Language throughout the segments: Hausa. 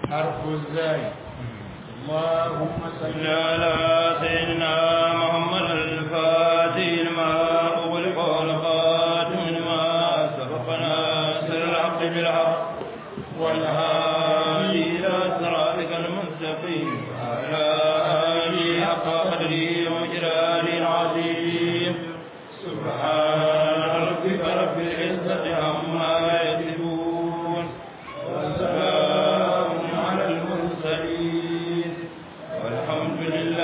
حرف الزاي اللهم صل صل على سيدنا محمد الفاتح لما أغلق والخاتم لما سبقنا سر الحق بالحق والهادي إلى صراطك المستقيم وعلى آله حق قدره ومجلاله العظيم سبحان ربك رب العزة عما يصفون وسلام على المرسلين والحمد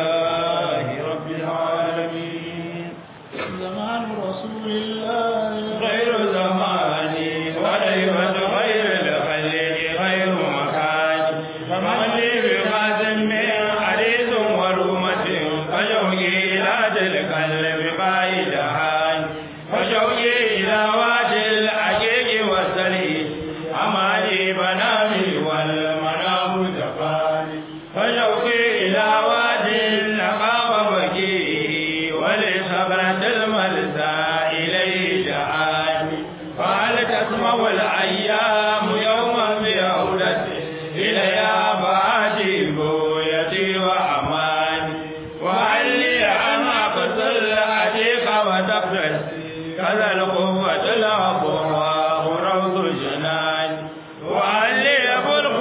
لله رب العالمين زمان رسول الله غير زماني وليبة غير الخليل غير مكان فمن لي بقاسم من حديث ورومة فشوقي إلى تلك القلب قائدها فشوقي إلى وادي الحقيق والسليم أماني بنامي والمنام جفاني فشوقي إلى وادي النقاب بكيه ولصبرة الملسى إليه دعاني فهل تسمع الأيام يوما بعودتي إليها فآتي بويتي وأماني وهل لي أن أقتل أتيك وتقتل كذا القوة الأقوى روض جناني وهل لي خلق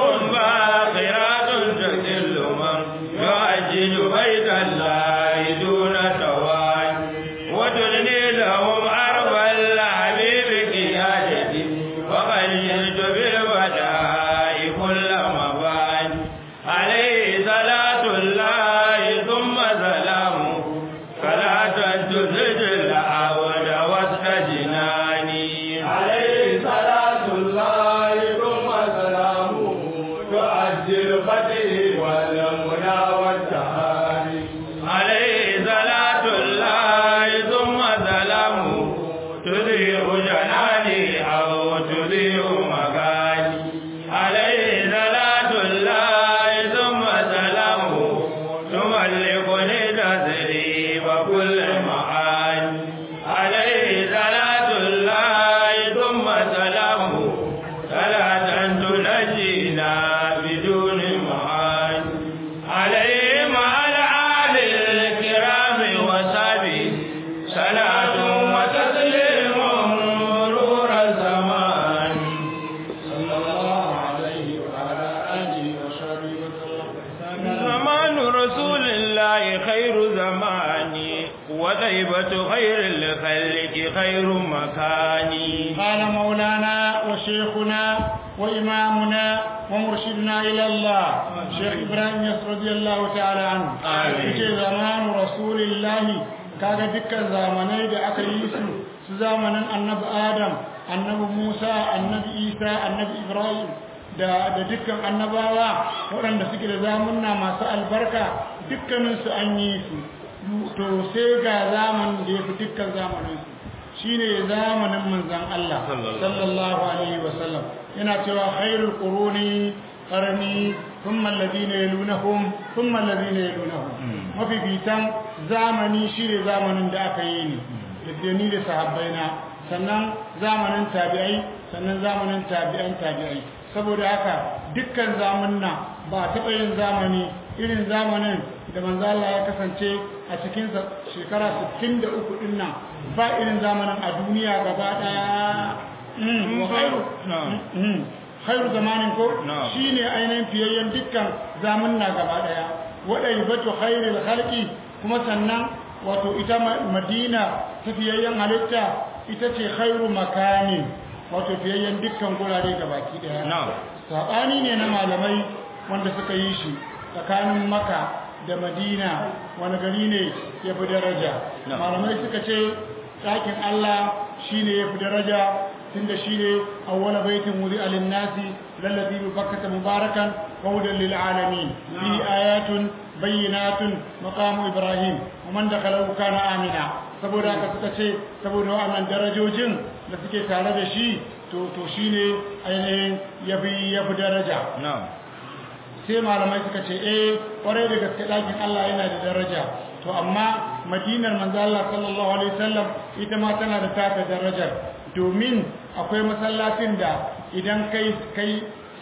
باقرات تكل من يؤجل بيت الله دون تواني وتدني لهم أرض الحبيب قيادتي وقد جئت بالبداء كل مباني عليه صلاة الله ثم سلامه صلاة تزج العود وسط جناني عليه صلاة الله ثم سلامه تؤدي الفتح والمنى والتهاني عليه صلاة الله ثم سلامه تذيع جناني أو تذيع مكاني عليه صلاة الله ثم سلامه تملكني تسريب كل معاني عليه صلاة الله ثم سلامه صلاة تنجينا بدون معاني عليه مع الآل الكرام وصحبه صلاة وتسليم مرور الزمان صلى الله عليه وعلى آله وصحبه وسلم زمان رسول الله خير زماني وطيبة خير الخلق خير مكاني قال مولانا وشيخنا وإمامنا ومرشدنا إلى الله شيخ إبراهيم يسر رضي الله تعالى عنه آمين. يجي زمان رسول الله kaga dukkan zamanai da aka yi su su zamanin annabi adam annabi musa annabi isa annabi ibrahim da da dukkan annabawa waɗanda suke da zamunna masu albarka dukkaninsu an yi su to sai ga zamanin da ya fi dukkan zamaninsu shine zamanin manzon Allah sallallahu alaihi wasallam yana cewa khairul quruni qarni thumma alladhina yalunhum thumma alladhina yalunhum mafi bitan zamani shine zamanin da aka yi ni da ni da sahabbaina sannan zamanin tabi'ai sannan zamanin tabi'an tabi'ai saboda haka dukkan zamanna ba taɓa yin zamani irin zamanin da manzo Allah ya kasance a cikin shekara 63 din nan ba irin zamanin a duniya gaba daya mm wa khairu mm khairu zamanin ko Na'am. shine ainihin fiyayyen dukkan zamanna gaba daya wadai batu khairul khalqi kuma sannan wato ita ma- Madina ta fiyayyen halitta ita ce khairu makanin wato fiyayyen dukkan gurare gabaki daya Na'am. saɓani ne na malamai wanda suka yi shi tsakanin maka da madina wani gari ne ya fi daraja Na. malamai suka ce ɗakin allah shi ne ya fi daraja tun da shi ne awwala baitin wuri alin nasi lallabi bi bakkata mubarakan waudan lil alamin fi ayatun bayyinatun maqamu ibrahim wa man dakhalahu kana amina saboda haka suka ce saboda wa'annan darajojin da suke tare da shi to to shine ainihin yafi yafi daraja na'am sai malamai suka ce eh kwarai da gaske ɗakin Allah yana da daraja to amma madinar manzo Allah sallallahu alaihi wasallam ita ma tana da taka darajar domin akwai masallacin da idan kai kai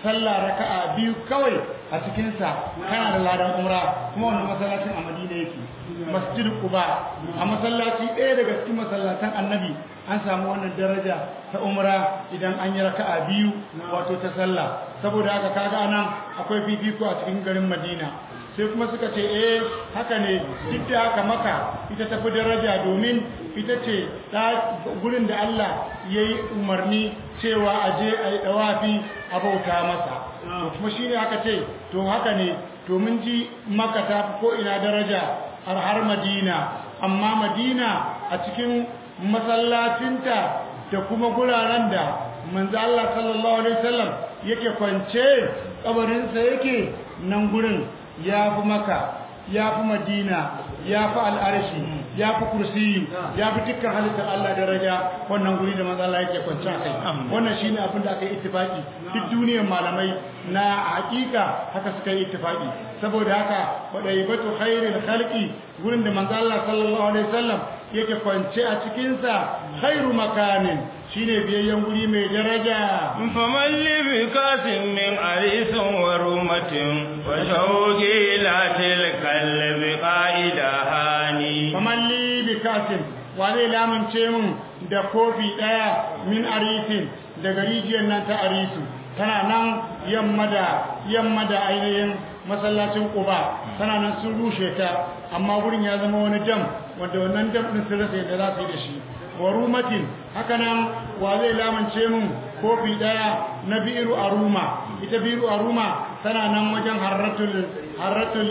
sallah raka'a biyu kawai a cikin sa kana da ladan umra kuma wannan masallacin a Madina yake masjid Quba a masallaci ɗaya daga cikin masallatan Annabi an samu wannan daraja ta umra idan an yi raka'a biyu wato ta sallah saboda haka kaga anan akwai fifiko a cikin garin Madina sai kuma suka ce eh haka ne duk da haka maka ita tafi daraja domin ita ce gurin da Allah ya yi umarni cewa a je a yi ɗawafi a bauta masa kuma shi ne aka ce to haka ne to mun ji maka ta fi ko ina daraja har madina amma madina a cikin masallacinta da kuma guraren da manzo Allah sallallahu alaihi wasallam yake kwance kabarinsa yake nan gurin ya fi maka ya fi madina ya fi al'arshi ya fi kursiyi ya fi dukkan halittar Allah daraja wannan guri da matsala yake kwanci a kai wannan shine abin da aka yi ittifaki duk duniyar malamai na hakika haka suka yi ittifaki saboda haka wadai batu khairul khalqi gurin da manzo Allah sallallahu alaihi wasallam yake kwance a cikin sa khairu makanin shine biyayyen guri mai daraja faman li bi kasin min arisin wa rumatin wa shauqi la tilkal bi qaida hani faman li bi kasin wa zai lamunce mun da kofi daya min arisin daga rijiyar nan ta arisu tana nan yamma da yamma da ainihin masallacin Quba tana nan sun rushe ta amma wurin ya zama wani dam wanda wannan dam din sun rasa yadda za su yi da shi wa rumatin haka nan wa zai lamance mun kofi daya na biru aruma ita biru aruma tana nan wajen harratul harratul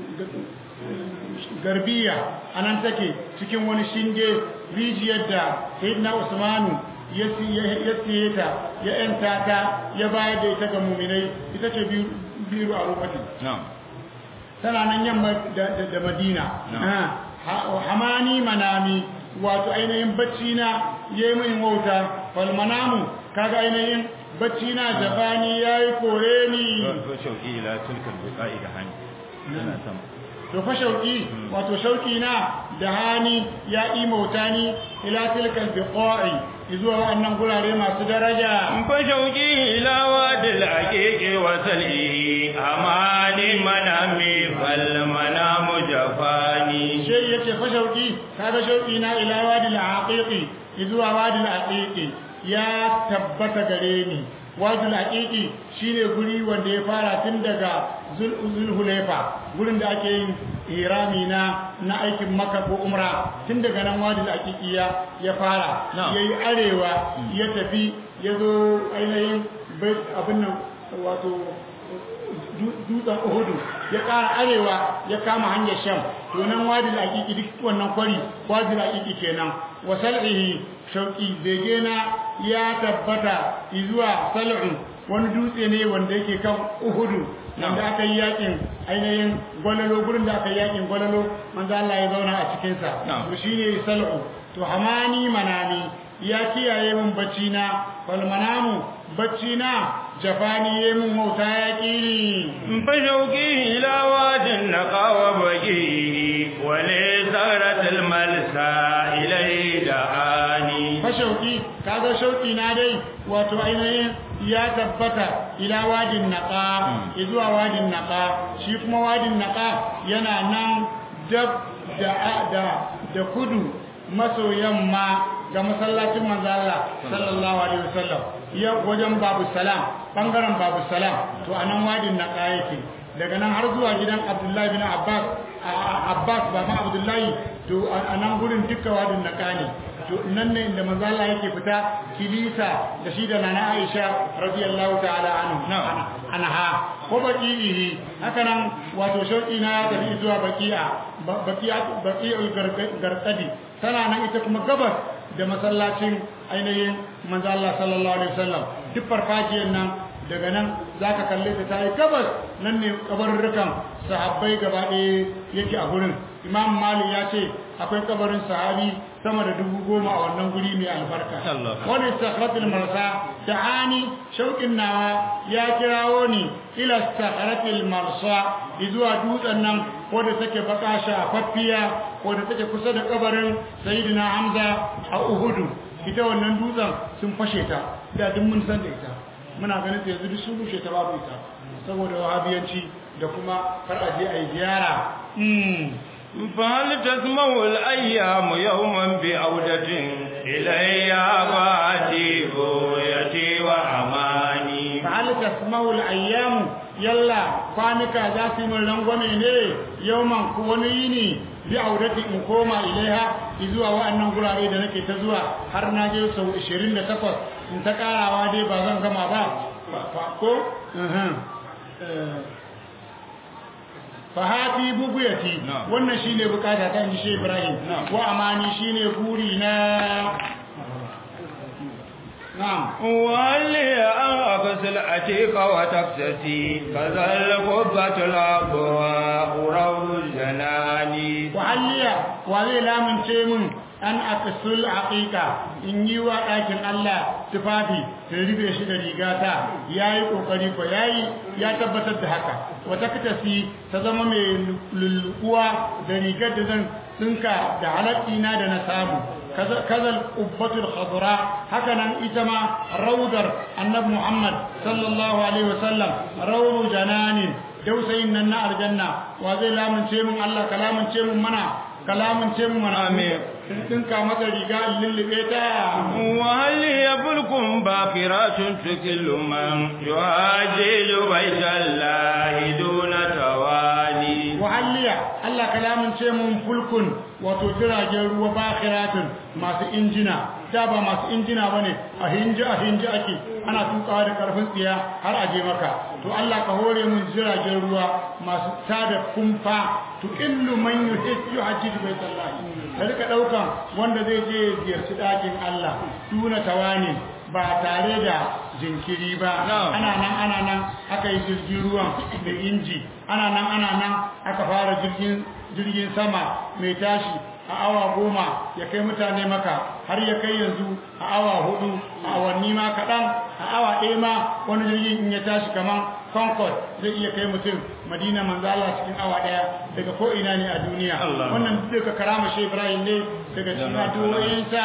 garbiya anan take cikin wani shinge rijiyar da sayyidina usmanu ya siye ta ya yanta ta ya bayar da ita ga muminai ita ce biru a rufatin tana nan yamma da madina hamani manami wato ainihin bacci na ya yi min wauta falmanamu kaga ainihin bacci na jabani ya yi kore ni to fa shauki wato shauki na da hani ya imauta ni ila tilkal biqa'i izuwa wannan gurare masu daraja fa shauki ila wadil aqiqi wa sal'i amani manami fal manamu jafani shi yace fa shauki kaga shauki na ila wadil aqiqi izuwa wadil aqiqi ya tabbata gare ni wadul aqiqi shine guri wanda ya fara tun daga zulhulaifa gurin da ake yin irami na na aikin makka ko umra tun daga nan wadul aqiqi ya ya fara yayi arewa ya tafi ya zo ainihin abin nan wato dutsen uhudu ya ƙara arewa ya kama hanyar sham to nan wadul aqiqi duk wannan kwari wadul aqiqi kenan wa sal'ihi shauki bege na ya tabbata zuwa sal'un wani dutse ne wanda yake kan uhudu wanda aka yi yakin ainihin gwalalo gurin da aka yi yakin gwalalo manzo Allah ya zauna a cikin sa to shine sal'u to hamani manami ya kiyaye min bacci na wal manamu bacci na jafani ye mun mauta ya kiri fa shauki ila wadin naqawa baki wa li saratil malsa ilai da'ani fa shauki kaga shauki na dai wato ainihin ya tabbata ila wadin naqa zuwa wadin naqa shi kuma wadin naqa yana nan dab da da da kudu maso yamma ga masallacin manzo Allah sallallahu alaihi wasallam ya wajen babu salam bangaren babu salam to anan wadin naqa yake daga nan har zuwa gidan Abdullahi bin Abbas Abbas ba ma Abdullahi to anan gurin dukkan wadin naqa ne to nan ne inda manzo Allah yake fita kilisa da shi da nana Aisha radiyallahu ta'ala anhu anha ko baqihi haka nan wato shauki na ya tafi zuwa baqi'a baqi'a baqi'ul garqadi tana nan ita kuma gabas da masallacin ainihin manzo Allah sallallahu alaihi wasallam duk farfajiyar nan daga nan zaka kalle ta tayi gabas nan ne kabarurrukan sahabbai gaba ɗaya yake a gurin imam malik ya ce akwai kabarin sahabi sama da dubu goma a wannan guri mai albarka wani sakharatul marsa ta'ani shauƙin nawa ya kirawo ni ila sakharatul marsa zuwa dutsen nan wadda take baka shafaffiya wadda take kusa da kabarin sayyidina hamza a uhudu ita wannan dutsen sun fashe ta da duk mun san da ita muna ganin ta yanzu duk sun rushe ta babu ita saboda wahabiyanci da kuma kar a je a yi ziyara فهل تسمع الأيام يوما بعودة إلي باتي بويتي وأماني فهل تسمع الأيام يلا فانك ذاتي من لنغمي ne yawman ko wani yini bi audati in koma ilaiha zuwa wa'annan gurare da nake ta zuwa har na je sau 28 in ta karawa dai ba zan gama ba ko fahati buguyati wannan shine bukata ta inji Sheikh Ibrahim wa amani shine guri na na'am wali an afasil atika wa taksati kazal qubbatul abwa uraw janani wa halliya wa zai lamunce min an akasul aqiqa in yi wa ɗakin Allah tufafi ta rufe shi da rigata yayi kokari ko yayi ya tabbatar da haka wata katasi ta zama mai lulluwa da rigar da zan tsinka da halakkina da na samu kazal ubbatul khadra haka nan ita ma raudar annabi Muhammad sallallahu alaihi wasallam rawdu jananin dausayin nan na aljanna wa zai lamunce mun Allah kalamunce mun mana kalamunce mun mana amin dinka mata riga lullube ta وهل يبلكم باقرات تكل من يهاجل بيت الله دون تواني wahalliya Allah kalamin ce mun fulkun wato jiragen ruwa bakiratun masu injina da ba masu injina bane a hinji a hinji ake ana tukawa da karfin tsiya har a je maka to Allah ka hore mun jiragen ruwa masu tada kumfa to illu man yuhajju hajji baitallahi da rika daukan wanda zai je ziyarci dakin Allah tuna tawani ba tare da jinkiri ba ana nan ana nan aka yi jirgin ruwan da inji ana nan ana nan aka fara jirgin jirgin sama mai tashi a awa goma ya kai mutane maka har ya kai yanzu a awa hudu a awanni ma kaɗan a awa ɗaya ma wani jirgin in ya tashi kamar concord zai iya kai mutum madina manzala cikin awa ɗaya daga ko ina ne a duniya wannan duka karama shi ibrahim ne daga cikin addu'o'insa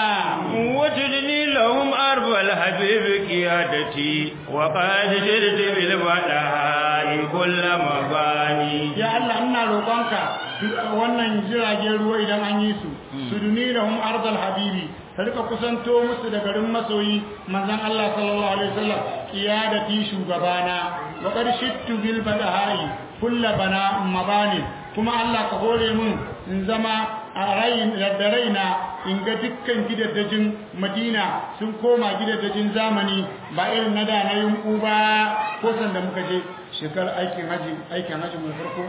وتدني لهم أرض الحبيب قيادتي وقد جرت بالبداء كل مباني ya Allah ina roƙonka wannan jiragen ruwa idan an yi su su duni lahum ardal habibi ta rika kusanto musu da garin masoyi manzon Allah sallallahu alaihi wasallam qiyadati shugabana wa qad shittu bil badahai kullu bana mabani kuma Allah ka hore mun in zama a rayin da raina in ga dukkan gidaddajin Madina sun koma gidaddajin zamani ba irin na da na yunku ba ko sanda muka je shekarar aikin haji aikin haji mai farko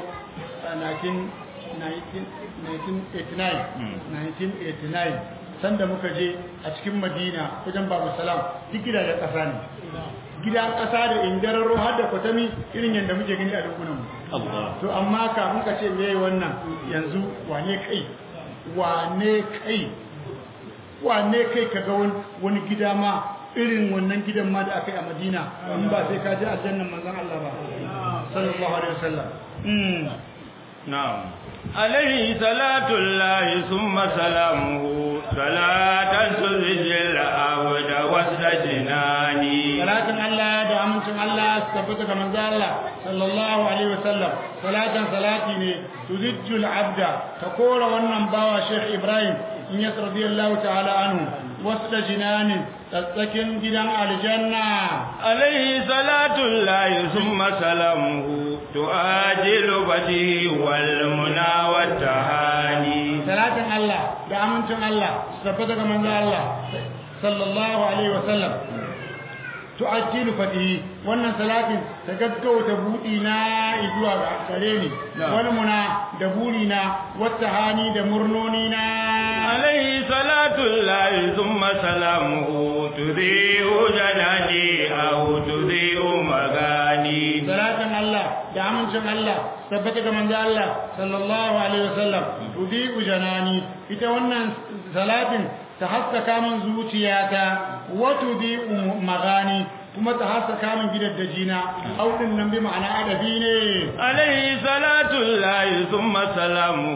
1989 sanda muka je a cikin madina wajen babu salam duk gidajen ƙasa ne gidan ƙasa da indararo har da kwatami irin yadda muke gani a dunkunan mu to amma kafin ka ce me wannan yanzu wane kai wane kai wane kai ka ga wani gida ma irin wannan gidan ma da aka yi a madina in ba sai ka ji aljannan manzon Allah ba sallallahu alaihi wasallam نعم عليه صلاة الله ثم سلامه صلاة تزج العبد وسط جناني صلاة الله da amincin Allah su tabbata ga manzo Allah sallallahu alaihi wasallam salatan salati ne tuzijjul abda ta kora wannan bawa Sheikh Ibrahim in ya radiyallahu ta'ala anhu wasda jinanin tsakin gidan aljanna عليه صلاة الله ثم سلامه تؤجل بديه والمنى والتهاني salatin Allah da amincin Allah su tabbata ga manzo Allah sallallahu alaihi wasallam tu'ajjilu fatihi wannan salatin ta gaggauta budi na zuwa ga gare ni wani muna da buri na wata hani da murnoni na عليه صلاة الله ثم سلامه تذيء جناني أو تذيء مغاني salatin Allah da amincin Allah tabbata ga manzo Allah sallallahu alaihi wasallam tudi ujanani ita wannan salatin ta haskaka min zuciyata wa tudi magani kuma ta haskaka min gidaddajina audin nan bi ma'ana adabi ne عليه صلاة الله ثم سلامه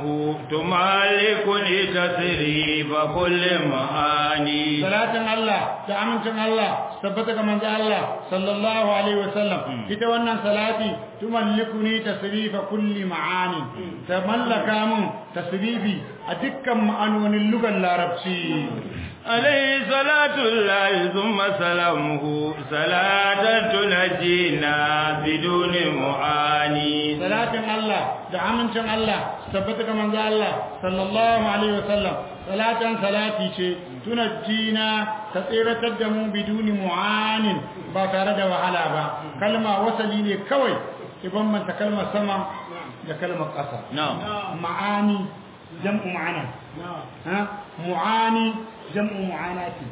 تمالكني تسريب كل معاني salatin Allah da amincin Allah tabbata ga manzo Allah sallallahu alaihi wasallam ita wannan salati tumallikuni tasrifa kulli ma'ani ta mallaka mun tasrifi a dukkan ma'anonin lugan larabci عليه صلاة الله ثم سلامه صلاة تنجينا بدون معاني salatin Allah da amincin Allah tabbata ga manzo Allah sallallahu alaihi wasallam salatan salati ce tunajjina ta tsiratar da mu biduni mu'anin ba tare da wahala ba kalma wasali ne kawai iban manta kalmar sama da kalmar ƙasa نعم ma'ani jam'u ma'ana ha mu'ani jam'u mu'anati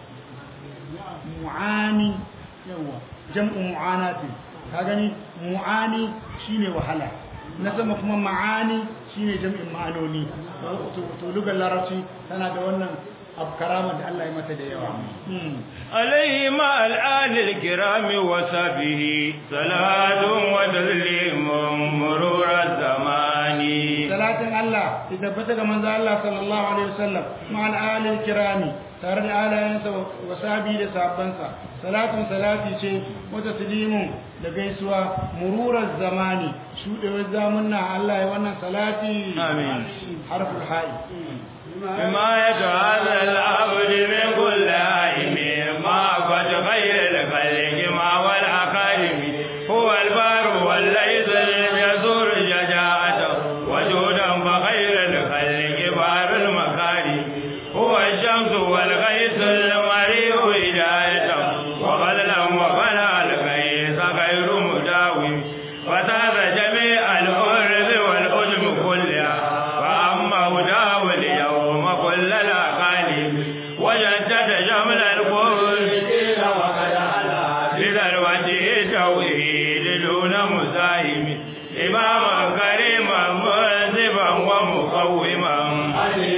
mu'ani yawa jam'u mu'anati ka gani mu'ani shine wahala na sama kuma ma'ani shine jam'in ma'anoni to to lugar larabci tana da wannan abu karama da Allah ya mata da yawa Hmm. عليه مع الآل الكرام وصحبه صلاة وتسليم مرور الزمان salatin Allah ya tabbata ga manzo Allah sallallahu alaihi wasallam ma'al alil kirami tare da alayansa wa sahabi da sahabbansa salatun salati ce wa taslimun da gaisuwa mururar zamani shudewar zamunna Allah ya wannan salati آمين harful ha'i حماية هذا العبد من كل عائم ما قد غير الخلق ما والأقارب هو البار والليث يزور شجاعته وجودا فخير الخلق بار المكارم هو الشمس والغيث المريء هدايته وغزلا وفنى الغيث غير مداوم فتاز جميع الأرض والأجم كلها فأما هداه اليوم كل الأقاليم وجدد جمل القرآن بذروته توحيد دون مساهم إماما كريما منصفا ومقوما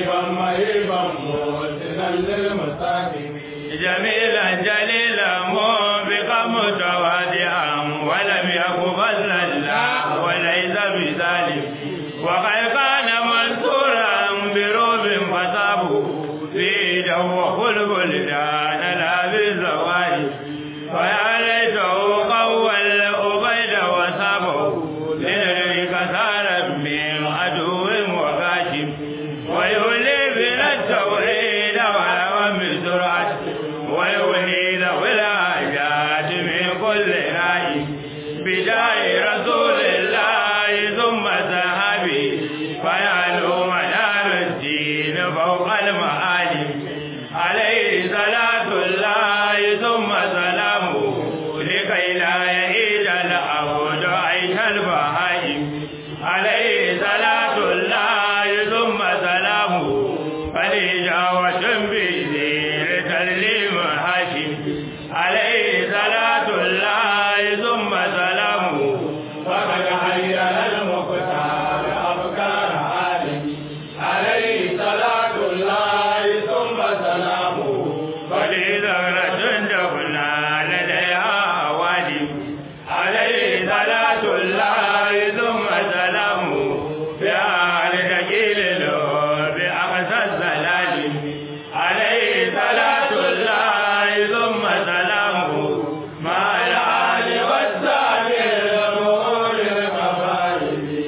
جميلا جليلا منفقا متواضعا ولم يقبل الله وليس بذلك وقد كان منصورا بروب فصابه في جو خلق الدان لا بالزواج ويا ليته قوى الأبيد وصابه لنريك سارا من عدو وغاشم ويولي بنا التوحيد ولو بسرعة ويولي له الحاجات من كل رأي بداية رسول الله ثم ذهبي فيعلو منار الدين فوق المعالم عليه صلاة الله ثم سلامه لكي لا يعيد العبد عيش البهائم عليه صلاة الله ثم سلامه فلجاوة بذير تسليم هاشم عليه صلاة الله ثم سلامه فقد حير المختار أفكار عالم عليه صلاة الله ثم سلامه فلذرة دفنا لديها أوادم عليه صلاة الله ثم سلامه بأهل تكيل له بأقصى السلالم عليه صلاة الله ثم سلامه مع الآل والسابع الأمور القبائل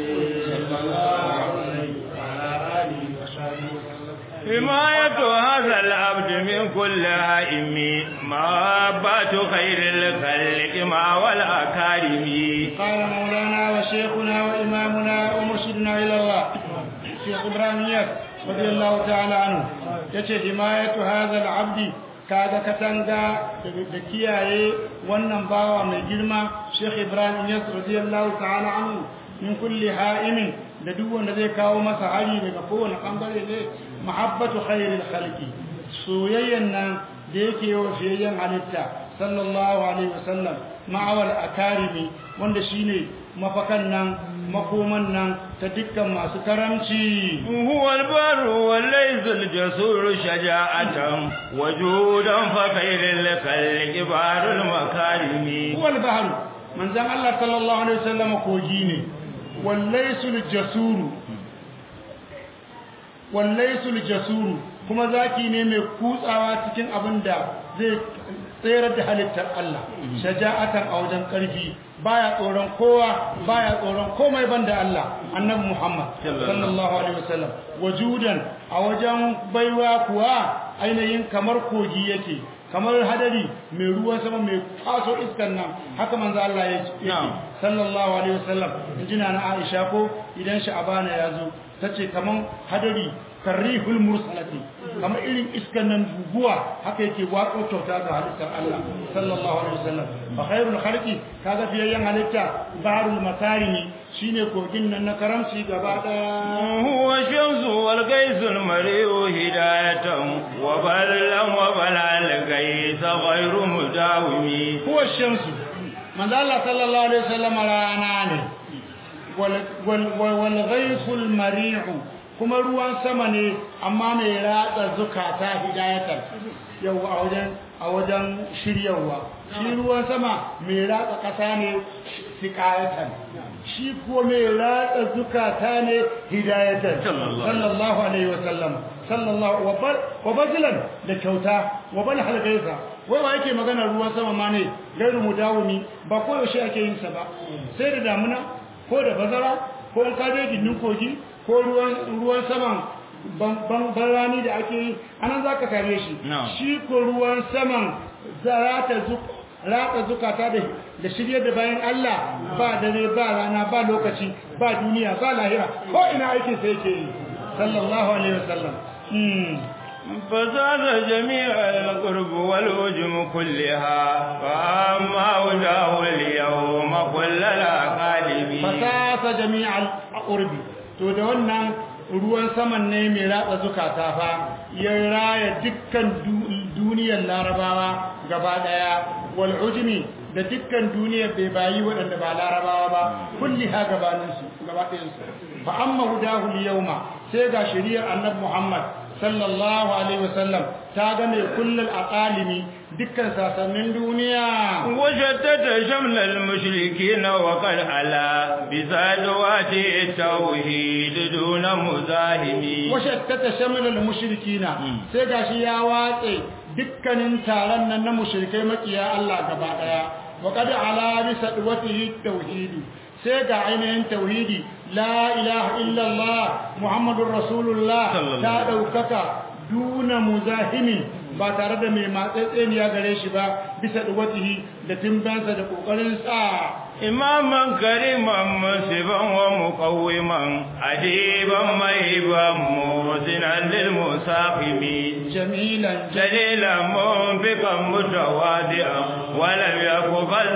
حماية هذا العبد من كل هائم محبة خير الخلق مع والأكارم قال مولانا وشيخنا وإمامنا ومرشدنا إلى الله شيخ إبراهيم ياس رضي الله تعالى عنه yace himayatu hadha al-abdi kaga katanga da kiyaye wannan bawa mai girma Sheikh Ibrahim Yas radiyallahu ta'ala anhu min kulli ha'imin da duk wanda zai kawo masa hari daga kowane bangare ne mahabbatu khairil khalqi soyayyan nan da yake wa fiyayyen halitta sallallahu alaihi wasallam ma'awal akarimi wanda shine mafakan nan makoman nan ta dukkan masu karamci هو البر وليس الجسور شجاعة وجودا فخير الخلق بار المكارم huwal bahru manzon Allah sallallahu alaihi wasallam kogi ne wallaysul jasuru wallaisul jasuru kuma zaki ne mai kutsawa cikin abin da zai tsayar da halittar Allah shaja'atan a wajen ƙarfi baya tsoron kowa baya tsoron komai banda Allah annabi Muhammad sallallahu alaihi wasallam wajudan a wajen baiwa kuwa ainihin kamar kogi yake kamar hadari mai ruwan sama mai faso iskan nan haka manzo Allah yake sallallahu alaihi wasallam injina na Aisha ko idan sha'abana ya zo tace kaman hadari karrihul mursalati kamar irin iskan nan guguwa haka yake watsa kyauta ga halittar Allah sallallahu alaihi wasallam fa khairul khalqi kaga fiyayyan halitta baharul makarimi shine kogin nan na karamci gaba daya huwa shamsu wal gaisul mari'u hidayatan wa ballan wa balal gais ghairu mudawimi huwa shamsu manzo Allah sallallahu alaihi wasallam rana ne wal wal ghaisul mari'u kuma ruwan sama ne amma mai ratsa zukata hidayatar yau a wajen a wajen shiryawa shi ruwan sama mai ratsa kasa ne sikayatan shi ko mai ratsa zukata ne hidayatar sallallahu alaihi wasallam sallallahu wa bazilan da kyauta wa bal halgaisa wai wa yake magana ruwan sama ma ne gairu mudawumi ba ko yaushe ake yin sa ba sai da damuna ko da bazara ko in ka je gindin kogi ko ruwan saman ban rani da ake yi anan za ka same shi shi ko ruwan saman rata zukata da shirye da bayan Allah ba dare ba rana ba lokaci ba duniya ba lahira ko ina aikin sai yake yi sallallahu alaihi wasallam فزاد جميع القرب والوجم كلها فأما وجاه اليوم كل الأقالب فساس جميع القرب to da wannan ruwan saman ne mai ratsa zukata fa ya raya dukkan duniyar larabawa gaba daya wal ujmi da dukkan duniyar bai bayi waɗanda ba larabawa ba kulli ha gabaninsu gaba ɗayansu fa amma hudahu yawma sai ga shari'ar annabi Muhammad sallallahu alaihi wasallam ta ga mai kullul aqalimi dukkan sasannin duniya washattata shamlal mushrikin wa qad ala bizadwati tauhid duna muzahimi washattata shamlal mushrikin sai gashi ya watse dukkanin taron nan na mushrikai makiya Allah gaba daya wa qad ala bisadwati tauhid sai ga ainihin tauhidi la ilaha illallah muhammadur rasulullah ta daukaka duna muzahimin ba tare da mai matsatseniya gare shi ba bisa duwatihi da timbansa da kokarin sa imaman kariman musiban wa muqawwiman adiban maiban musinan lil musaqimi jamilan jalilan munfiqan mutawadi'an wa lam yakbal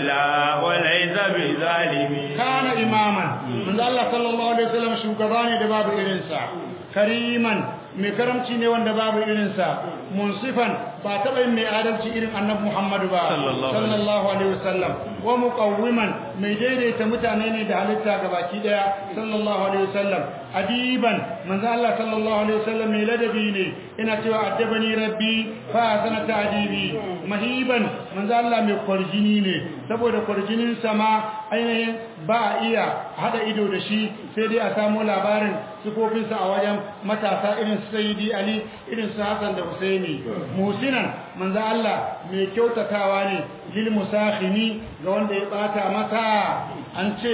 la wa laysa bizalimi kana imaman manzo Allah sallallahu alaihi wasallam shugaba ne da babu irinsa kariman mai karamci ne wanda babu irinsa munsifan ba taɓa yin mai adalci irin annabi Muhammadu ba sallallahu alaihi wasallam wa muqawwiman mai daidaita mutane ne da halitta gabaki daya sallallahu alaihi wasallam adiban manzo Allah sallallahu alaihi wasallam mai ladabi ne ina cewa addabani rabbi fa sana ta'dibi mahiban manzo Allah mai kwarjini ne saboda kwarjinin sama ainihin ba iya hada ido da shi sai dai a samu labarin sifofinsa a wajen matasa irin su sayyidi ali irin su hasan da husaini musinan manzo Allah mai kyautatawa ne lil musakhini ga wanda ya bata mata an ce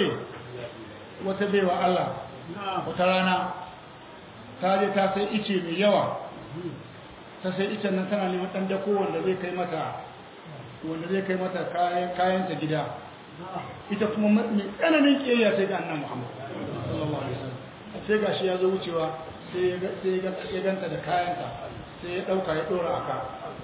wata baiwa Allah wata rana ta je ta sai ice mai yawa ta sai icen nan tana neman dan dako wanda zai kai mata wanda zai kai mata kayan kayanta gida ita kuma mai tsananin kiyayya sai ga annabi Muhammad sallallahu alaihi wasallam sai gashi ya zo wucewa sai ya ganta da kayanta sai ya dauka ya dora aka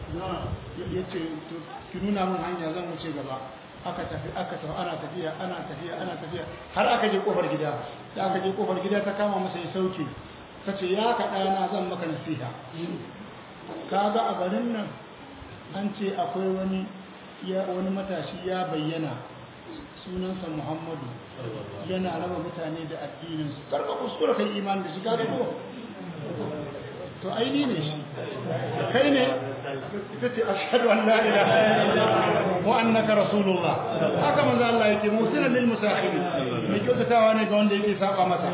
ya ce ki nuna min hanya zan wuce gaba aka tafi aka tafi ana tafiya ana tafiya ana tafiya har aka je kofar gida da aka je kofar gida ta kama masa ya sauke ta ce ya ka ɗana zan maka nasiha kaga a garin nan an ce akwai wani wani matashi ya bayyana sunansa muhammadu yana raba mutane da addininsu karka kuskura kai imani da shi ka ko to aini ne shi kai ne ita ce ashhadu an la ilaha illallah wa annaka rasulullah haka manzo Allah yake musina muhsinan lil musakhiri mai kyautatawa ne ga wanda yake saba masa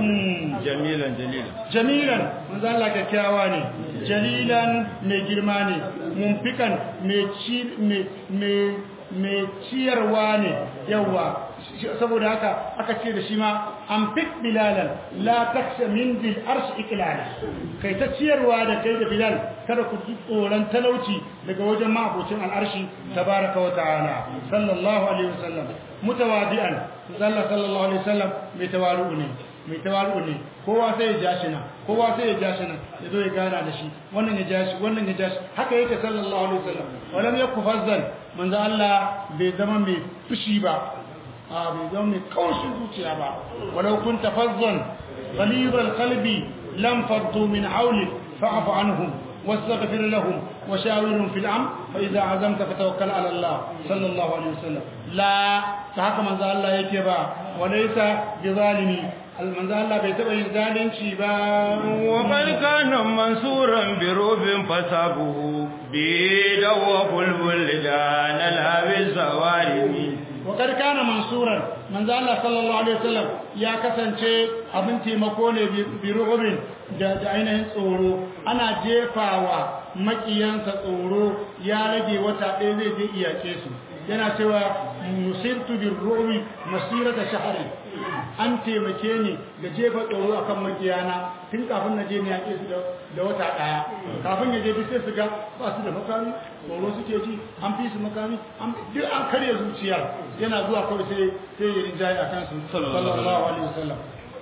jamilan jalilan jamilan manzo Allah kyakkyawa ne jalilan mai girma ne mumfikan mai ci mai mai ciyarwa ne yawa saboda haka aka ce da shi ma an fit bilalan la taksha min dil arsh iklala kai ta ciyarwa da kai da bilal kada ku ji tsoron talauci daga wajen ma'abocin al'arshi tabaraka wa ta'ala sallallahu alaihi wasallam mutawadi'an sallallahu sallallahu alaihi wasallam mai tawaru ne mai tawaru ne kowa sai ya jashi nan kowa sai ya jashi nan ya zo ya gana da shi wannan ya jashi wannan ya jashi haka yake sallallahu alaihi wasallam walam yakufazzan manzo Allah bai zama mai fushi ba a bai zama mai kaushin zuciya ba walau kunta fazzan ghalib alqalbi lam faddu min hawli fa'fu anhum واستغفر لهم وشاورهم في الامر فاذا عزمت فتوكل على الله صلى الله عليه وسلم لا فهكا من الله yake ba وليس بظالمي manzo Allah bai taba yin zalunci ba wa bal kana mansuran bi rubin fasabuhu bi dawa bulbul da la bi zawarimi wa kad kana mansuran manzo Allah sallallahu alaihi wasallam ya kasance abin taimako ne bi rubin da ainihin tsoro ana jefawa makiyansa tsoro ya rage wata ɗaya zai je iyake su yana cewa nusirtu bir rubi masirata shahri an taimake ni da jefa tsoro akan makiyana tun kafin na je ne yake su da wata daya kafin ya je duk sai su ga ba su da makami tsoro suke ji an fi su makami duk an karya zuciyar yana zuwa kawai sai sai ya rinjaye a kansu sallallahu alaihi wasallam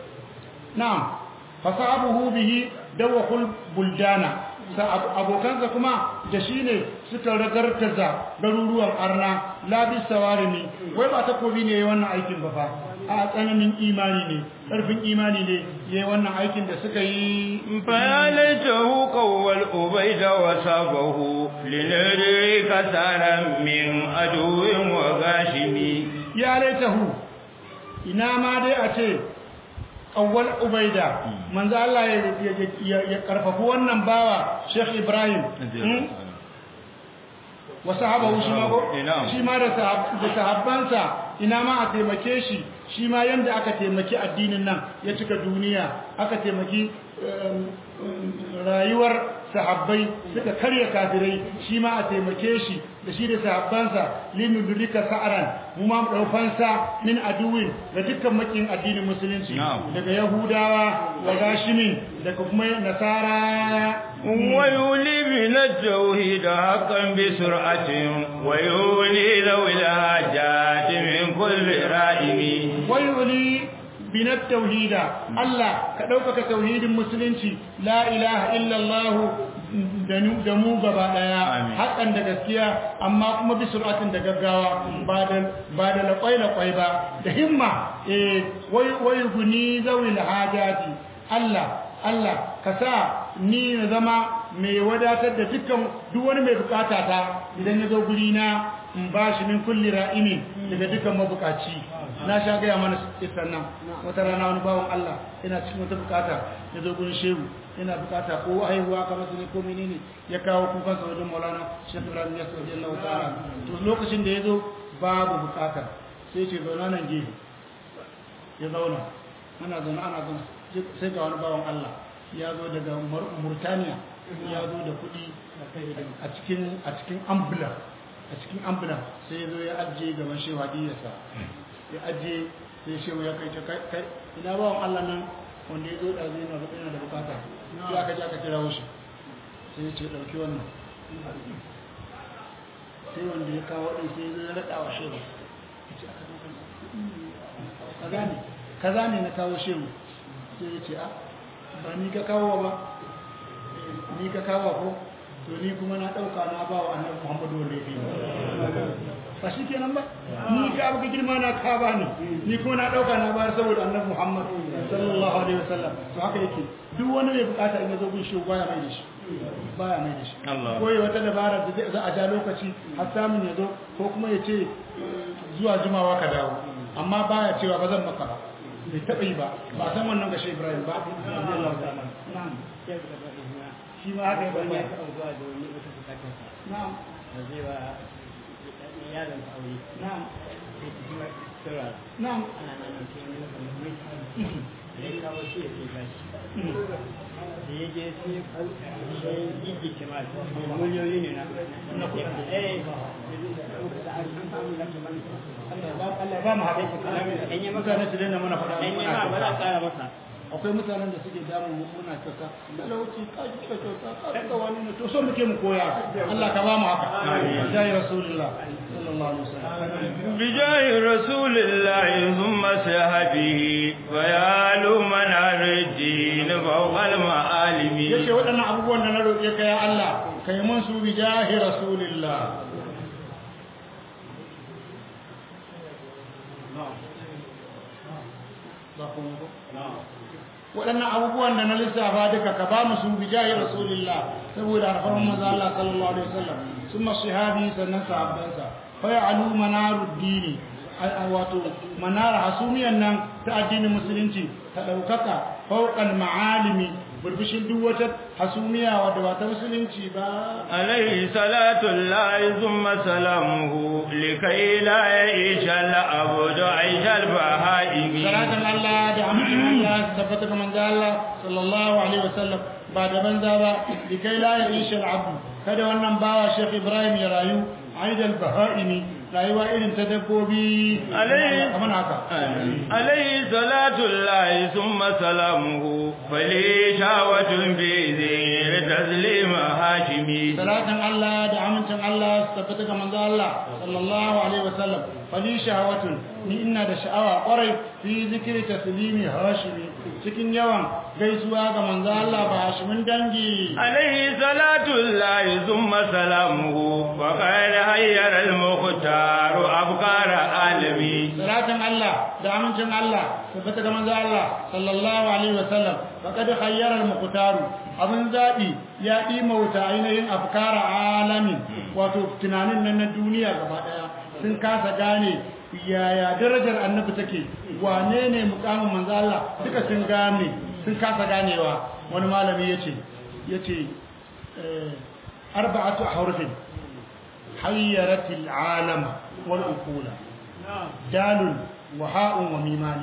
na'am fasabuhu bihi dawakul buldana abokansa kuma da shi ne suka ragargaza garuruwan arna labis sawarimi wai ba takobi ne wannan aikin ba fa a tsananin imani ne ƙarfin imani ne yayi wannan aikin da suka yi fayalaitahu qawwal ubayda wa sabahu linari kasaran min aduwin wa gashimi ya laitahu ina ma dai a ce awwal ubaida manzo Allah ya karfafu wannan bawa Sheikh Ibrahim wa sahabahu shi ma shi ma da sahabbansa ina ma a taimake shi shi ma yanda aka taimaki addinin nan ya cika duniya aka taimaki rayuwar sahabbai suka karya kafirai shi ma a taimake shi da shi da sahabbansa linudrika sa'aran mu ma mu daufansa min aduwin da dukkan makin addinin musulunci daga yahudawa wa gashimin daga kuma nasara wa yuli min at-tauhid haqqan bi sur'atin wa yuli lawil hajat min kulli ra'imi wa yuli binat tauhida Allah ka ɗaukaka tauhidin musulunci la ilaha illallah da mu gaba daya hakan da gaskiya amma kuma bi sur'atin da gaggawa ba da ba da laƙwai laƙwai ba da himma eh wai wai guni zawil hajati Allah Allah ka sa ni na zama mai wadatar da dukkan duk wani mai bukata ta idan ya zo guri na in ba shi min kulli ra'imi daga dukkan mabukaci na sha gaya mana isan nan wata rana wani bawan Allah yana cikin wata bukata ya zo gurin shehu yana bukata ko haihuwa kamar su ne ko menene ya kawo kukan sa wajen Maulana Sheikh Ibrahim Yasir radiyallahu ta'ala to lokacin da ya zo babu bukata sai ce zauna nan gefe ya zauna ana zauna ana zauna sai ga wani bawan Allah ya zo daga Murtaniya ya zo da kuɗi a cikin a cikin ambula a cikin ambula sai ya zo ya ajiye gaban shehu hadiyarsa ya ajiye sai shehu ya kai ta kai ina bawan Allah nan wanda ya zo da zai na yana da bukata sai aka ji aka kira shi sai ya ce ɗauki wannan sai wanda ya kawo ɗin sai ya zo ya raɗa wa shehu kaza ne kaza ne na kawo shehu sai ya ce a ba ni ka kawo ba ni ka kawo ko to ni kuma na ɗauka na ba wa annabi muhammadu wanda ya fi ba shi kenan ba ni ka abu girma na ka ba ni ni kuma na ɗauka na ba saboda annabi muhammad sallallahu alaihi wasallam to haka yake duk wani mai bukata in ya zo gun shi baya mai da shi baya mai da shi ko ya wata dabara da za a ja lokaci har samun ya zo ko kuma ya ce zuwa jimawa ka dawo amma baya cewa ba zan maka ba bai taɓa yi ba ba san wannan gashe ibrahim ba na'am shi ma haka ya bayyana na'am na'am na'am da ya je sai ya yi kima miliyoyi ne na Na kuɗi. eh Allah ba mu haɗe in yi maka mutane su daina mana faɗa in yi muna ma ba za kyauta. a ƙara masa akwai mutanen da suke damu mu muna kyauta talauci ka ji ka kyauta ka rika wani ne to so muke mu koya Allah ka ba mu haka jai rasulullah sallallahu alaihi wasallam بجاه رسول الله ثم صحبه فيال منار الدين فوق المعالم yace waɗannan abubuwan da na roƙe ka ya Allah kai mun su bi jahi rasulillah waɗannan abubuwan da na lissafa duka ka ba mu su bi jahi rasulillah saboda harfan manzo Allah sallallahu alaihi wasallam summa sahabi sannan sahabbansa fa ya'lu manaruddini wato manara hasumiyan nan ta addinin musulunci ta ɗaukaka fauƙan ma'alimi burbushin duk wata hasumiya wadda ba ta musulunci ba عليه صلاة الله ثم سلامه لكي لا يعيش العبد عيش البهائم salatin Allah da amincin Allah su tabbata ga manzo Allah sallallahu alaihi wasallam ba da banza ba likai la ya'isha al-abd kada wannan bawa Sheikh Ibrahim ya rayu aidal bahaimi rayuwa irin ta dabbobi Alai- kamar haka عليه صلاة الله ثم سلامه فلي شاوة بذير تسليم هاشمي salatin Allah da amincin Allah su tabbata ga manzo Allah sallallahu alaihi wasallam fali shahawatun ni ina da sha'awa kwarai fi zikri taslimi hashimi cikin yawan gaisuwa ga manzo Allah ba hashimin dangi عليه صلاة الله ثم سلامه وقال هير المختار أبكار عالمي salatin Allah da amincin Allah tabbata ga manzo Allah sallallahu alaihi wasallam faqad khayyara al-muqtar abin zabi ya dima wuta ainihin afkara alamin wato tunanin nan na duniya gaba daya sun kasa gane yaya darajar annabi take wane ne mukamin manzo Allah duka sun gane sun kasa ganewa wani malami yace yace eh, arba'atu ahrufin حيرت العالم والأقول دال وهاء وميمان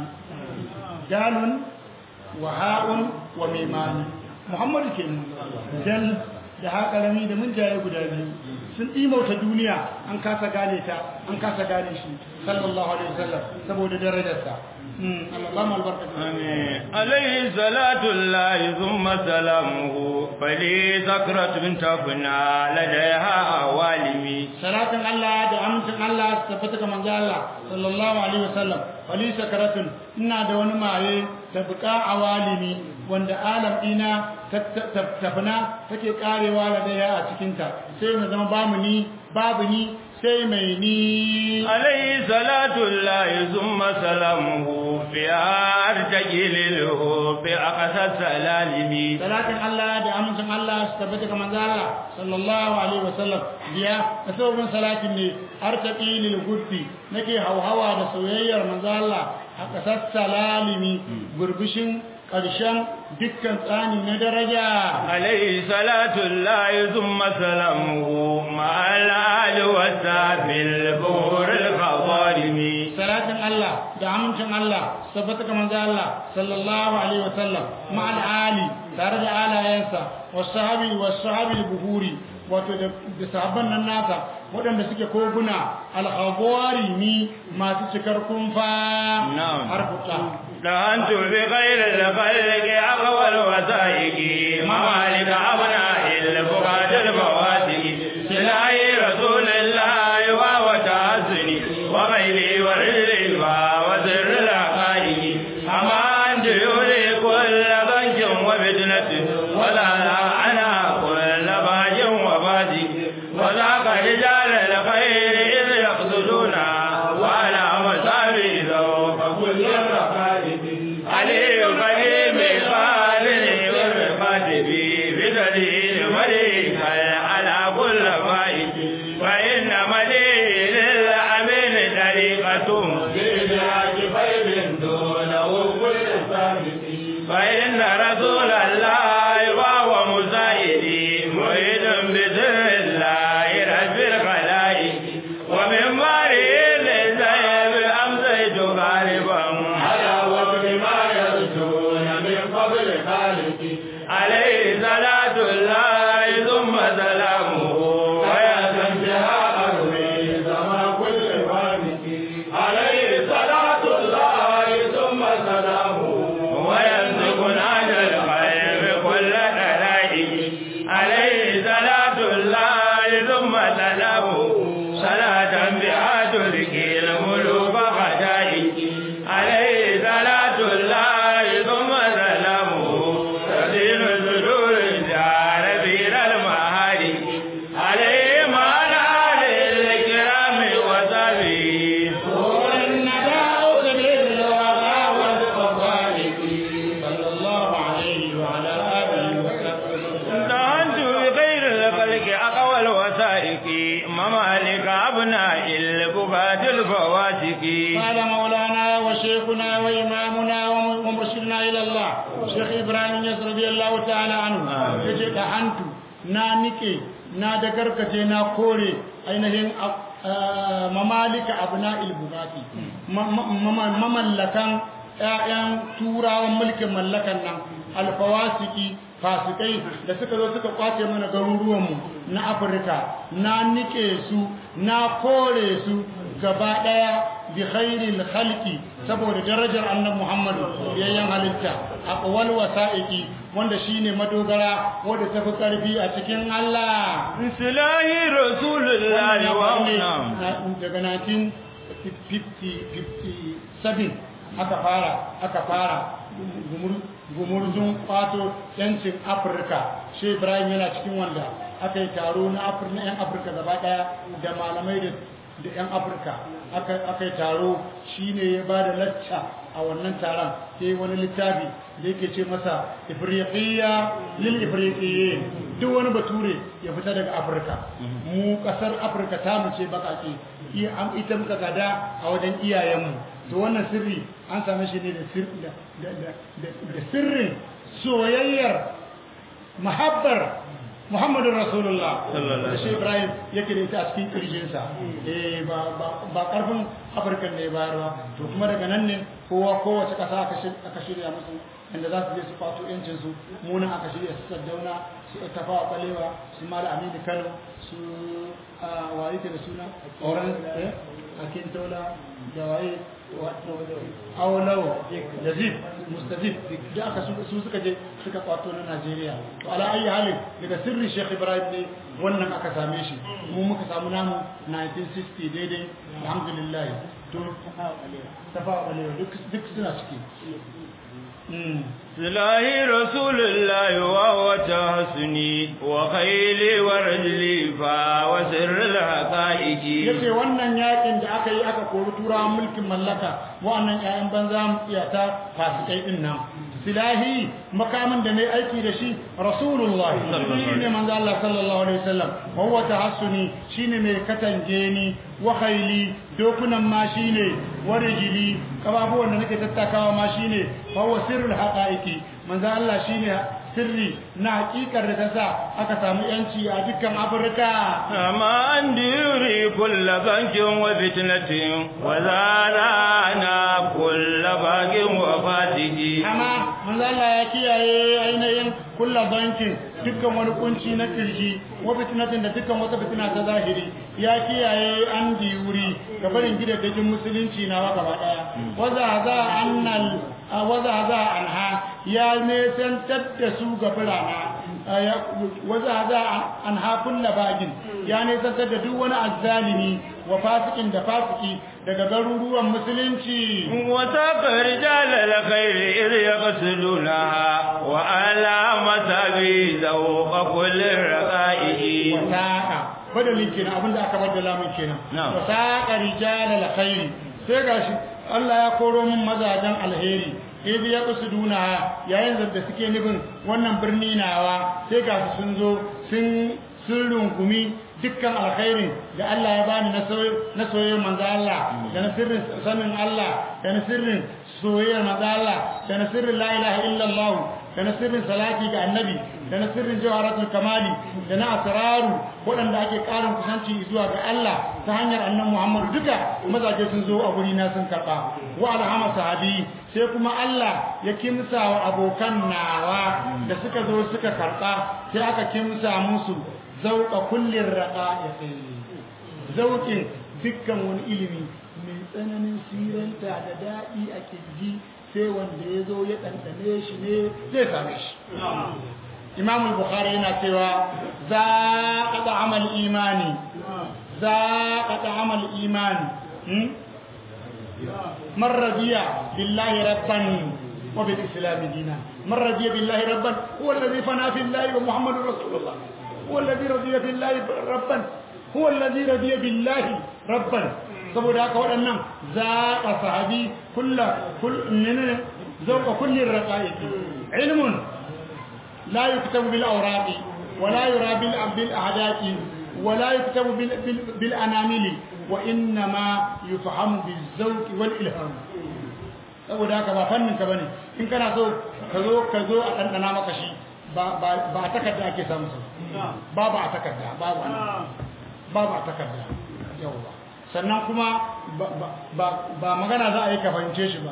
دال وهاء وميمان محمد كن دل da haka rami da mun jaye guda biyu sun ɗimauta duniya an kasa gane ta an kasa gane shi sallallahu alaihi wasallam saboda darajarsa Allah ba mu albarka آمين. عليه صلاة الله ثم سلامه فلي سكرة بنت فنا لديها عوالمي salatin Allah da amincin Allah su tabbata ga manzo Allah sallallahu alaihi wasallam wali sakaratun ina da wani maye tabqa awalimi wanda alam ina tafna take karewa da daya a cikin ta sai na zama bamu ni babu ni sai mai ni عليه صلاة الله ثم سلامه في أرتجي للهوب أقصى السلالم salatin Allah da amincin Allah su tabbata ga manzo Allah sallallahu alaihi wasallam biya da sabon salatin ne artaqi lil guddi nake hauhawa da soyayyar manzo Allah a kasar salalimi burbushin ƙarshen dukkan tsani na daraja عليه صلاة الله ثم سلامه مع الآل والساب البور الخضارم salatin Allah da amincin Allah su tabbata ga manzo Allah sallallahu alaihi wasallam ma'al ali tare da alayensa wasahabi wasahabi buhuri wato da da sahabban nan nasa waɗanda suke koguna alhawari ni masu cikar kumfa Na'am. har futa دهنت بغير الخلق أقوى الوثائق ممالك أبناء الفقاد الفواتق سلاي رسول الله وهو تحسني وغيري ورزقي وزر الحقائق أما أنت يولي كل ضنك وفتنة ولا أنا كل باج وفاتق وذاك رجال الخير إذ يقصدونا وعلى مصابي ذوق كل الرقائب علي قديم خالد والرفات بي بدليل مليك على كل فائد فإن مليل الأمين طريقة بالعاج خير دونه كل ثابت فإن رسول الله وهو مساعدي مريد بسر الله رب الخلائق ومن مريض زيب أمسيت مولانا وشيخنا وإمامنا ومرشدنا إلى الله شيخ إبراهيم يس رضي الله تعالى عنه يجي دهنت نا نيكي نا دغركتي نا كوري ainihin mamalika abna'il bugati mamallakan ƴaƴan turawan mulkin mallakan nan alfawasiki fasikai da suka zo suka kwace mana garuruwanmu na afirka na nike su na kore su gaba daya bi khairil khalqi saboda darajar annabi Muhammadu yayyan halitta aqwal wasaiqi wanda shine madogara wanda tafi karfi a cikin Allah Islahi Rasulullahi wa daga 1957 aka fara aka fara gumurzun kwato yancin afirka shi ibrahim yana cikin wanda aka yi taro na yan afirka gaba daya da malamai da da 'yan afirka aka yi taro shi ne ya ba da lacca a wannan taron ya yi wani littafi da yake ce masa ifriqiyya lil ifriqiyye duk wani bature ya fita daga afirka mu kasar afirka ta mu ce bakake ita muka gada a wajen iyayenmu to wannan sirri an same shi ne da sirrin soyayyar mahabbar Muhammadu Rasulullah da shi Ibrahim yake da ita a cikin kirjinsa eh ba ba karfin Afirka ne bayarwa to kuma daga nan ne kowa kowace kasa aka shirya musu inda za su je su fato yancin su munan aka shirya su Saddauna su Tafawa Balewa su Mala Aminu Kano su waye ke da suna Oran eh Akin Tola da waye Awlawo da Zip Mustazif da aka su suka je suka kwato na Najeriya to ala ayi halin daga sirri Sheikh Ibrahim ne wannan aka same shi mu muka samu namu 1960 daidai alhamdulillah to tafawa balewa duk duk suna ciki سلاهي رسول الله وهو تحسني وخيلي ورجلي فا وسر الحقائق yace wannan yakin da aka yi aka kori turawan mulkin mallaka wa'annan ƴaƴan banza iyata fasikai din nan silahi makamin da nayi aiki da shi rasulullahi shine manzo Allah sallallahu alaihi wasallam wa huwa tahassuni shine mai katange ni wa khayli dokunan ma shine warijili kababuwan da nake tattakawa ma shine fa huwa sirrul haqaiqi manzo Allah shine sirri na hakikar da ta sa aka samu yanci a dukkan Afirka amma an diri kullu bankin wa fitnatin wa zarana kullu bagin wa fatigi amma manzo Allah ya kiyaye ainihin kullu bankin dukkan wani kunci na kirji wa fitnatin da dukkan wata fitina ta zahiri ya kiyaye an diuri ga barin gidajen musulunci na wa gaba daya waza za annal waza za anha ya nesantar da su ga birana waza za anha kulla bagin ya nesantar da duk wani azzalimi wa fasikin da fasiki daga garuruwan musulunci wata karjal alkhair ir yaqsuluna wa alamata bi zawqa kulli raqaihi wasaqa badalin kenan abinda aka baddala min kenan wasaqa rijal alkhair sai gashi Allah ya koro min mazajen alheri idi ya kusuduna yayin da suke nufin wannan birni nawa sai ga sun zo sun sun rungumi dukkan alkhairin da Allah ya bani na soyayyar manzo Allah da na sirrin sanin Allah da na sirrin soyayyar manzo Allah da na sirrin la ilaha illallah da na sirrin salati ga annabi da na sirrin jawharatul kamali da na asraru waɗanda ake ƙarin kusanci zuwa ga Allah ta hanyar annabi Muhammad duka mazaje sun zo a guri na sun karɓa wa alhama sahabi sai kuma Allah ya kimsa wa abokan nawa da suka zo suka karɓa sai aka kimsa musu zauka kullin raqa'iqi zaukin dukkan wani ilimi mai tsananin siranta da daɗi a kirji sai wanda ya zo ya ɗanɗane shi ne zai same shi imam al-bukhari yana cewa za ka da amal imani za ka da amal imani man radiya billahi rabban wa bil islam dina man radiya billahi rabban huwa alladhi fana fi allahi wa muhammadur rasulullah huwa alladhi radiya billahi rabban huwa alladhi radiya billahi rabban saboda haka waɗannan zaƙa sahabi kulla kullin zauka kullin raqaiqi ilmun la yuktabu bil awraqi wa la yura bil bil ahdaqi wa la yuktabu bil bil anamili wa inna ma yufhamu bizawqi wal ilham saboda haka ba fannin ka bane in kana so ka zo ka zo a dandana maka shi ba ba ba a takarda ake samu su ba ba a takarda babu an babu a takarda yawa sannan kuma ba ba ba magana za a yi ka fahimce shi ba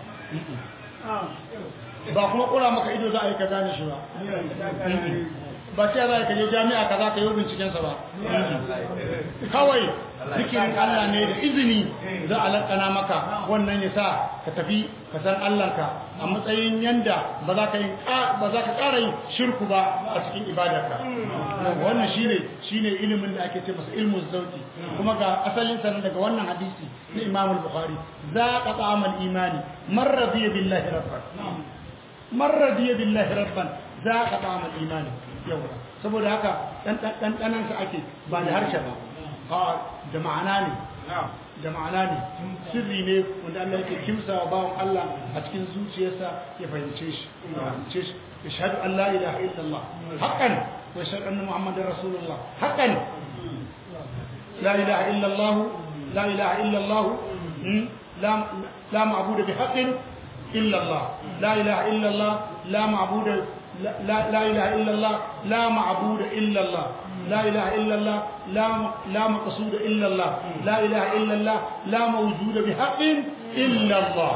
ba kuma kura maka ido za a yi ka gane shi ba ba ce za ka je jami'a kaza ka yi bincikensa ba kawai zikirin Allah ne da izini za a lakana maka wannan ya sa ka tafi ka san Allahnka a matsayin yanda ba za ka yi ba za ka ƙara yin shirku ba a cikin ibadarka wannan shine shine ilimin da ake ce masa ilmu zauki kuma ga asalin sa daga wannan hadisi na Imam al-Bukhari za ka ta'amal imani man radiya billahi rabban man radiya billahi rabban za ka ta'amal imani yau saboda haka ɗanɗanansa ake ba da harshe ba a da ma'ana ne da ma'ana ne sirri ne wanda Allah yake kimsa wa bawan Allah a cikin zuciyarsa ya fahimce shi fahimce shi ya shahadu an la ilaha illallah haqqan wa shahadu anna muhammadar rasulullah haqqan la ilaha illallah la ilaha illallah la la ma'budu bi haqqin illallah la ilaha illallah la ma'budu لا, لا, لا إله إلا الله لا معبود إلا الله لا إله إلا الله لا, لا مقصود إلا الله لا إله إلا الله لا موجود بحق إلا الله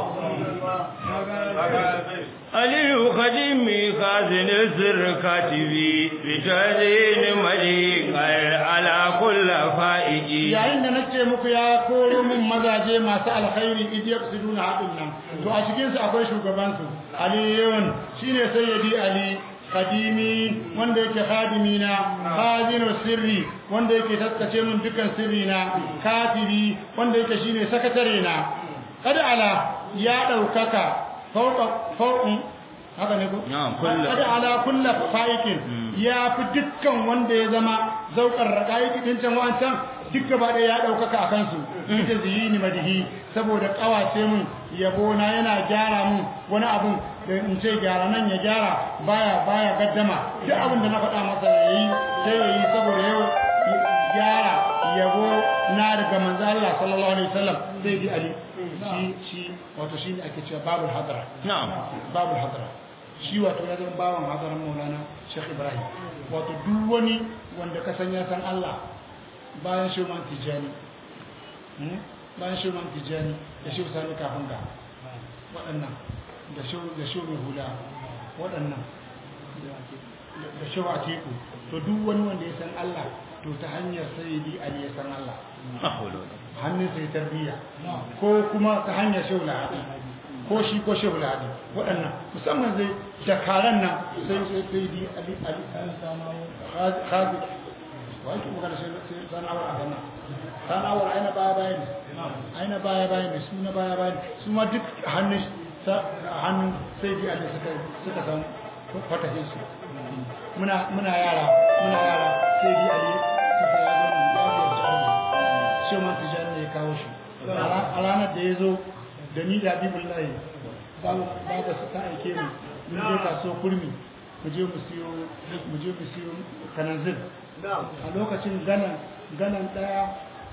علي خديمي خازن السر كاتبي بتدين مليك على كل فائجي yayin da nace muku ya koro min mazaje masu alkhairi idiyar su duna haɗin nan to a cikin su akwai shugaban su aliyun shine sayyidi ali kadimi wanda yake khadimi na khazinu sirri wanda yake taskace min dukan sirri na katibi wanda yake shine sakatare na kada ala ya daukaka fauka faukun haka ne ko kada ala kullu faikin ya fi dukkan wanda ya zama zaukar raqaiki din can wancan duk gaba ɗaya ya ɗaukaka a kansu ita ziyini madihi saboda ƙawace mun yabo na yana gyara mun wani abun da in ce gyara nan ya gyara baya baya gaddama duk abin da na faɗa masa ya yi sai ya yi saboda yau gyara yabo na daga manzo Allah sallallahu alaihi wasallam sai bi ali shi shi wato shi ne ake cewa babul hadara na'am babul hadara shi wato ya zama bawan hadaran maulana Sheikh Ibrahim wato duk wani wanda ka san ya san Allah bayan shuman tijani bayan shuman tijani da shi sani kafin ga waɗannan da shi da shi mai hula waɗannan da shi a teku to duk wani wanda ya san Allah to ta hanyar sayyidi Ali ya san Allah hannun sai tarbiyya ko kuma ta hanyar shehu lahadi ko shi ko shehu lahadi waɗannan musamman zai dakaran nan sai sayyidi Ali Ali khazi wai kuma kada sai sana'awar a gana sana'awar aina baya baya ne aina baya baya ne su na baya baya ne su ma duk hannun hannun sai bi Allah suka suka san fatahin su muna muna yara muna yara sai bi Ali suka ya zo ya zo shi man tijani ne ya kawo shi a ranar da ya zo da ni da Habibullahi babu babu su ta aike mu mun je kaso kurmi mu je mu siyo mu je mu siyo kananzir a lokacin ganan ganan daya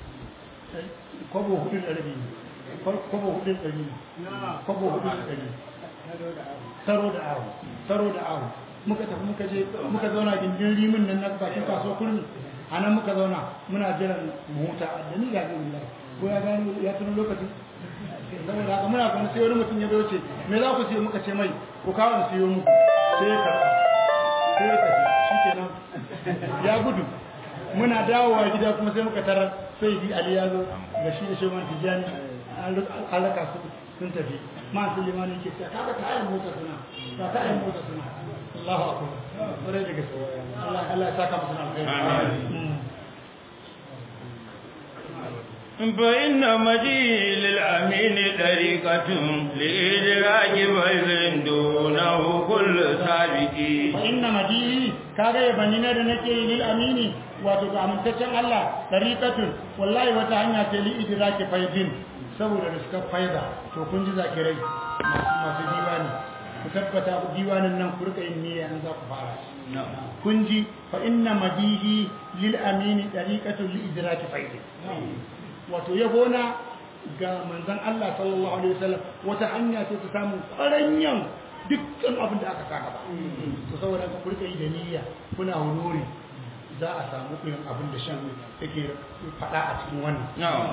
kwabo hudu da rabi kwabo hudu da rabi kwabo hudu da rabi taro da awo taro da awo muka tafi muka je muka zauna gindin rimin nan na bakin kaso kurmi a nan muka zauna muna jiran mota da ni ga gani ko ya gani ya tuno lokacin saboda haka muna kuma sai wani mutum ya zo ce me za ku siyo muka ce mai ku kawo mu siyo muku sai ya karɓa sai ya tafi shikenan ya gudu muna dawowa gida kuma sai muka tarar sai bi ali ya zo ga shi da shoman tijani alaka su sun tafi ma su limani ke cewa kaga ta ayin mota suna ta ta ayin mota suna Allahu akbar bare da gaske Allah Allah ya saka musu alkhairi amin فإن مجيء للأمين طريقة لإدراك بذل دونه كل سابق فإن مجيء كاغا يبنينا da nake yi lil amini wato ga amintaccen Allah tariqatun wallahi wata hanya ce li idraki faidin saboda da suka faida to kun ji zakirai masu masu diwani ku tabbata diwanin nan ku rika yin niyya in za ku fara kun ji fa inna madihi lil amini tariqatun li idraki faidin wato yabona ga manzon Allah sallallahu alaihi wasallam wata hanya ce ta samu kwaranyan dukkan abin da aka saka ba to saboda ka kurka yi da niyya kuna huluri za a samu irin abin da shan yake faɗa a cikin wannan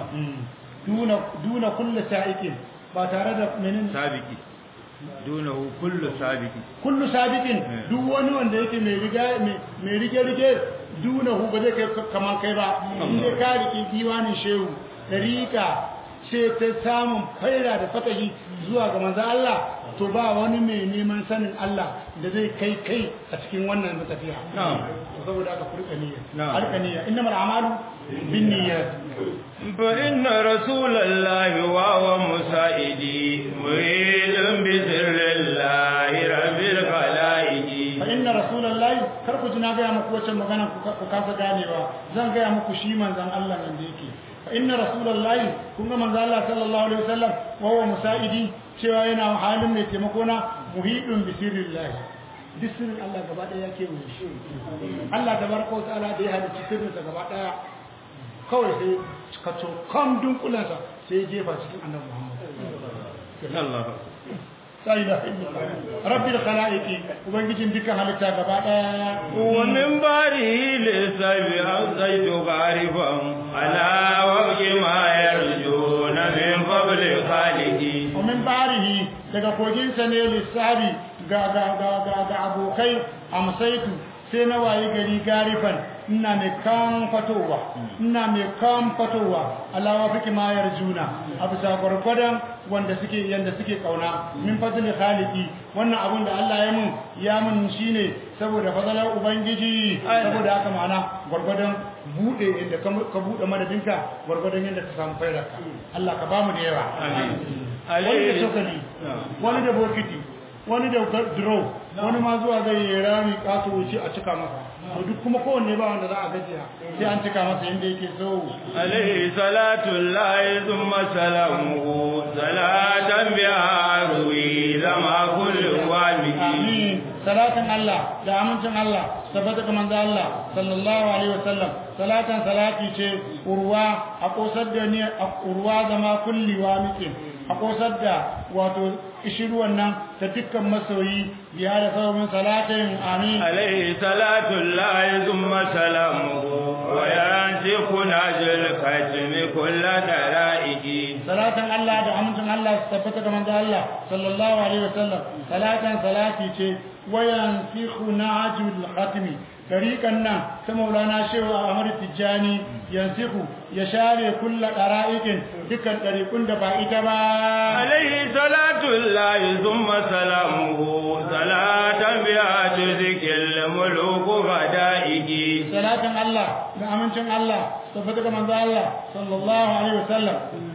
duna duna kullu sa'iqin ba tare da menin sabiki dunahu kullu sabiki kullu sabiqin duk wani wanda yake mai riga mai rige rige dunahu ba zai kai kaman kai ba inda ka rike diwanin shehu dariqa ce ta samun faira da fatahi zuwa ga manzo Allah to ba wani mai neman sanin Allah da zai kai kai a cikin wannan tafiya to saboda haka kurka niyya harka niyya innamal a'malu binniyat fa inna rasulallahi wa huwa musaidi muridun bi sirrillahi rabbil khalaiqi fa inna rasulallahi kar ku ji na ga muku wacce magana ku kasa ganewa zan ga muku shi manzon Allah nan da yake fa inna rasulallahi kun ga manzon Allah sallallahu alaihi wasallam wa huwa musaidi cewa yana halin mai taimako na muhidun bi sirrillahi duk sirrin Allah gaba daya yake mu shi Allah tabaraka wa ta'ala da ya halicci sirrinsa gaba daya kawai sai ka to kan dunkulansa sai jefa cikin annabi Muhammad Allah sai da rabbil khalaiqi ubangijin dukkan halitta gaba daya wa min bari lisabi azaitu gharifan ala waqi ma yarjuna min fadli khaliqi wa min barihi daga koginsa ne lissabi ga ga ga ga ga abokai amsaitu sai na waye gari garifan ina mai kan fatowa ina mai kan fatowa alawa fiki mayar juna a bisa gwargwadon wanda suke yanda suke kauna min fadli khaliqi wannan abun da Allah ya mun ya mun shine saboda fadalar ubangiji saboda haka ma'ana gwargwadon bude inda ka bude madadinka gwargwadon yanda ka samu fairarka Allah ka bamu da yawa amin wani da sokali wani da bokiti wani da duro wani ma zuwa zai yi rami kato wuce a cika masa to duk kuma kowanne ba wanda za a gajiya sai an cika masa yadda yake so alaihi salatu lahi thumma salamuhu salatan biha ruwi zama kullu wamiki amin salatin Allah da amincin Allah tabbata ga manzo Allah sallallahu alaihi wasallam salatan salati ce urwa a kosar da ni a urwa zama kulli wamiki a kosar da wato ishiruwan nan ta dukkan masoyi biya da sababin salatin amin alaihi salatu lahi thumma salamuhu wa yantiqu najil katmi kullu daraiki salatan Allah da amincin Allah su tabbata ga manzo Allah sallallahu alaihi wasallam salatan salati ce wayan sikhu najul khatmi tariqan nan ta maulana shehu Ahmad Tijjani yansihu ya share kullu dara'ikin dukkan tariqun da ba ita ba alaihi salatu llahi thumma salamuhu salatan biha tuzkil muluku fadaiki salatan Allah da amincin Allah tabbata ga manzo Allah sallallahu alaihi wasallam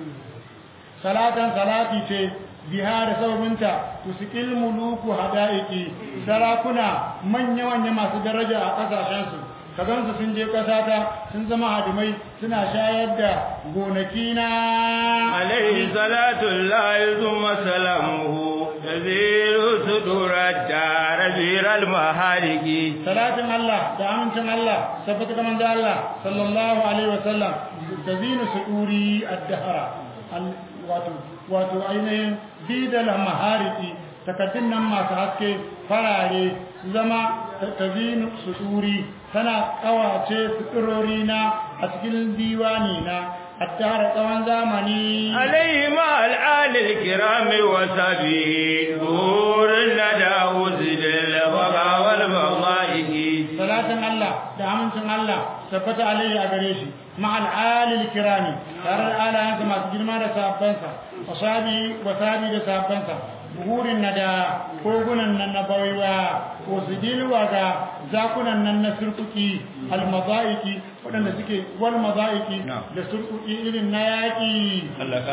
salatan salati ce biha da sababinta tusikil muluku hadaiki sarakuna manya manya masu daraja a kasashensu ka gansu sun je kasata sun zama hadimai suna shayar da gonaki na alaihi salatu llahi thumma salamuhu tazilu sudurat darabiral mahariki salatin Allah da amincin Allah tabbata ga manzo Allah sallallahu alaihi wasallam tazinu suduri ad-dahra wato wato ainihin bidal mahariki takaddun nan masu haske farare su zama tazinu suduri tana kawace suturori na a cikin diwani na الدهر طوان زمني عليه مع الآل الكرام وسبي ظهور الندى وزد البغى والبغائه صلاة الله دعمت الله ثبت عليه أغريشي مع الآل الكرام ترى الآل أنت ما تجد ما رسابنسا وصابي وصابي رسابنسا buhurin na da kogunan nan na baiwa wasu dilwa ga zakunan nan na surkuki almazaiki waɗanda suke wal mazaiki da surkuki irin na yaƙi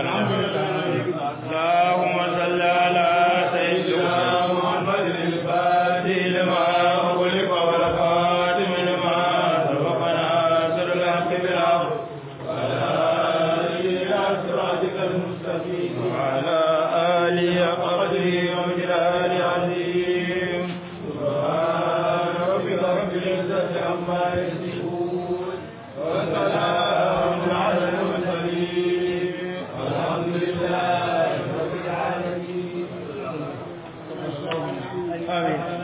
Allahumma salli ala sayyidina Muhammadin al-Fatih lima ughliqa wal khatim lima sabaqana sirrul haqqi bil haqq wa ala alihi ila siratikal mustaqim wa ala alihi قدره ومجلال عظيم سبحان ربك رب العزة عما يصفون وسلام على المرسلين amin